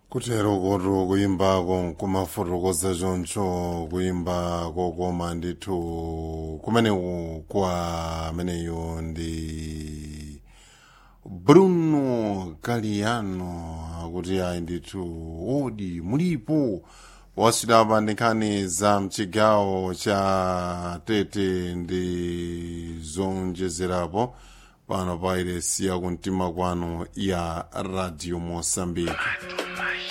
kutero koto kuyimbako kumafotokoza choncho kuyimbako koma ndithu kumeneku kwa ameneyo ndi bruno galiano akuti ayi ndithu odi mulipo wasidapa nkhani za mchigawo cha tete ndi zonjezerapo pano pa iresi yakumtima kwanu ya radio mosambiki